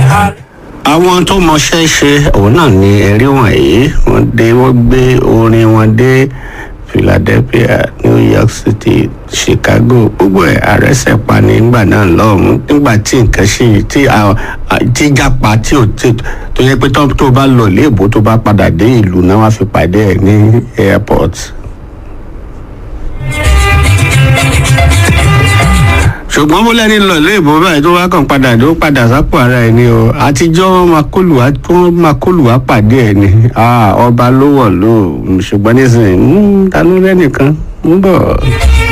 àwọn tó mọṣẹ́ ṣe òun náà ni ẹ̀rí wọ̀nyí wọ́n dé wọ́n gbé orin wọn dé philadelphia new york city chicago gbogbo ẹ̀ àrẹ́sẹ̀ pa ní nígbà náà lọ́hùn nígbà tí nǹkan ṣì tí a- a- tí jápa tí ò tí tó yẹ pé tó tó bá lọ léèbó tó bá padà dé ìlú náà wá fi pàdé ẹ̀ ní airport. ṣùgbọ́n bó lẹ́ni lọ léèbó báyìí tó wá kàn padà tó padà sápò ara ẹ̀ ni o àtijọ́ wọn máa kólù wá wọn máa kólù wá pàdé ẹ̀ ni Ah, ọba ló wọ̀ ló ṣùgbọ́n nísìnyí mm, ta ló lẹ́nìkan ń bọ̀.